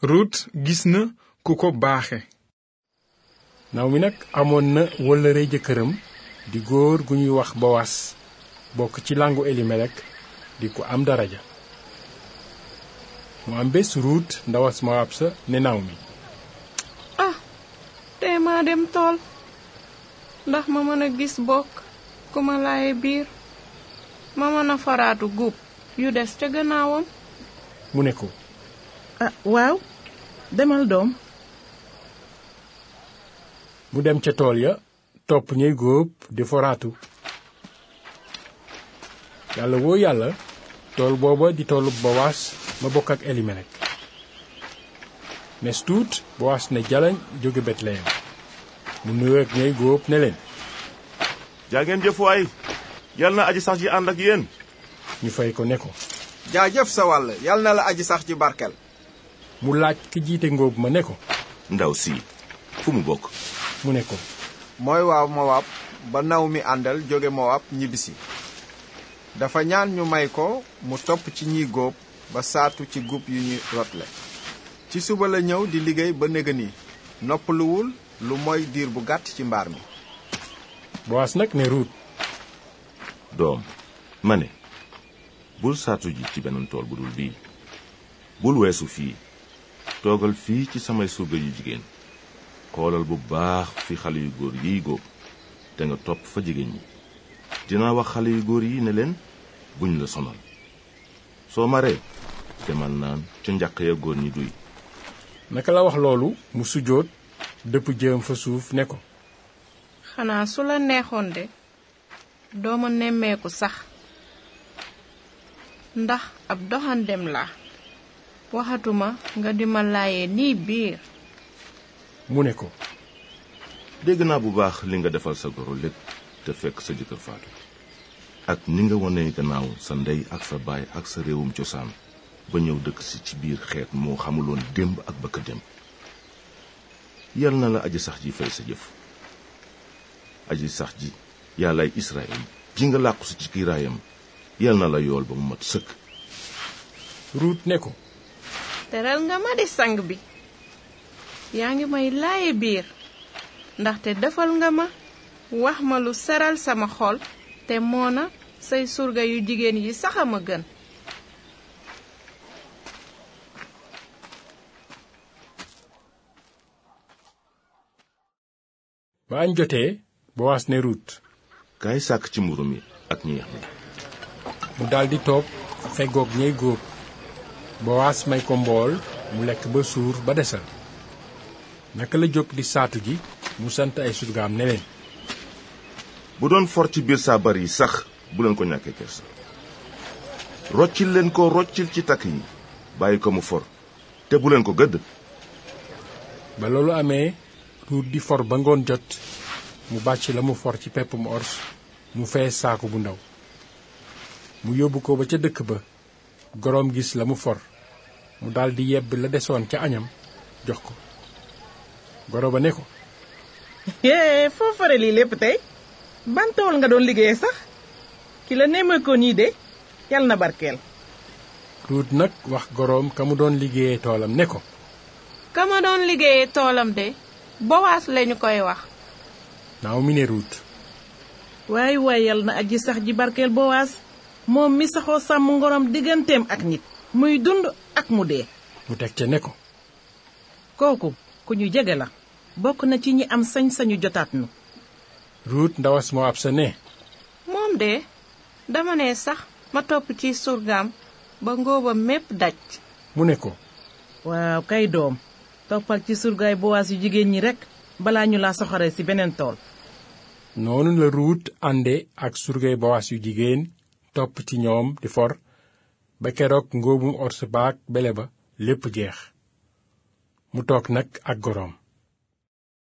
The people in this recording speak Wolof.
rut gis na ku ko baaxe Naomi nag amoon na wëllëre jëkkëram di góor gu ñuy wax bowas bokk ci làngu elimelek di ko am daraja mu am bés ruut ndawas mowaab sa ne Naomi ah tey maa dem tool ndax ma mën a gis bokk ku ma laaye biir ma mën a faraatu guub yu des ca gannaawam mu ne ko ah waaw demal doom mu dem ca tool ya topp ñuy góob di foraatu yàlla woo yàlla tool booba di toolu bowaas ma bokk ak elimelek nes tuut bowaas ne jalañ jóge betleyem mu nuyoo ak ñay góob ne leen jaa ngeen jëf waay yal na aji sax ji ànd ak yéen ñu fay ko ne ko jaajëf sa wàll yal na la aji sax ci barkel mu laaj ki jiite ngóob ma ne ko ndaw si fu mu bokk mu ne ko mooy waa Mowaab ba naw mi àndal jóge Mowaab ñibbisi dafa ñaan ñu may ko mu topp ci ñiy góob ba saatu ci gub yu ñu rotle ci suba la ñëw di liggéey ba néga ni noppaluwul lu mooy diir bu gàtt ci mbaar mi bowaas nag ne ruut doom ma ne bul saatu ji ci beneen tool bu dul bii bul weesu fii toogal fii ci samay surga yu jigéen xoolal bu baax fi xale yu góor yiy góob te nga topp fa jigéen ñi dinaa wax xale yu góor yi ne leen buñ la sonal soo maree demal naan ca njàq ya góor ñi duy naka la wax loolu mu sujjóot dëpp jëm fa suuf ne ko xanaa su la neexoon de dooma nemmeeku sax ndax ab doxandem la waxatuma nga di ma laaye nii biir mu ne ko dégg naa bu baax li nga defal sa goro lépp te fekk sa jëkkër faatu ak ni nga wone gannaaw sa ndey ak sa baay ak sa réewum cosaan ba ñëw dëkk si ci biir xeet moo xamuloon démb ak bëkk démb yal na la aji sax ji fay sa jëf aji sax ji yàllaay Israël ji nga làqu si ci kiiraayam yal na la yool ba mu mat sëkk ruut ne ko teral nga ma di sang bi yaa ngi may laaye biir ndaxte defal nga ma wax ma lu seral sama xol te moona say surga yu jigéen yi sax a ma gën ba añ jotee bowaas ne ruut kaay sàkk ci mburu mi ak ñeex mi mu daldi toog feggoog ñey góob bowaas may ko mbool mu lekk ba suur ba desal naka la jóg di saatu ji mu sant ay surgaam ne leen bu doon for ci biir saabar yi sax bu leen ko ñàkkee kersa roccil leen ko roccil ci takk yi bàyyi ko mu for te bu leen ko gëdd ba loolu amee ruut di for ba ngoon jot mu bàcc la mu for ci peppum ors mu fees saaku bu ndaw mu yóbbu ko ba ca dëkk ba goroom gis la mu for mu daldi yebb la desoon ca añam jox ko goro ba ne ko yee foo fare lii lépp tey ban tool nga doon liggéeye sax ki la nemmee ko nii de yal na barkeel ruut nag wax goroom ka mu doon liggéeyee toolam ne ko ka ma doon liggéeye toolam de bowaas lañu koy wax naaw mi ne ruut waay waay yal na aji sax ji barkeel bowaas moom mi saxoo sàmm ngorom digganteem ak nit muy dund ak mu dee mu teg ca ne ko kooku ku ñu jege la bokk na ci ñi am sañ-sañu jotaat nu ruut ndawas moo ab sa ne moom de dama ne sax ma topp ci surgaam ba ngóoba mépp daj mu ne ko waaw kay doom toppal ci surgaay bowaas yu jigéen ñi rekk balaa ñu laa soxare ci beneen tool noonu la ruut ànde ak surgay bowaas yu jigéen topp ci ñoom di for ba keroog ngóobum ors baak bele ba lépp jeex mu toog nag ak goroom